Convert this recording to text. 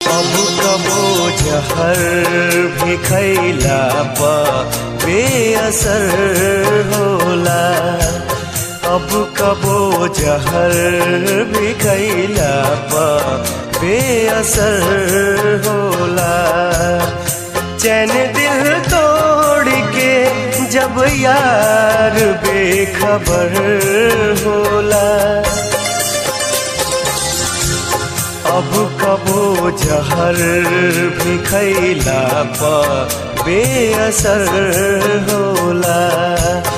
अब कबो जहर भी खैला पा बेअसर होला अब कबो जहर भी खैला पा बेअसर होला चैन दिल तोड़ के जब यार बेखबर होला अब कबो जहर भी खैला पा बेअसर होला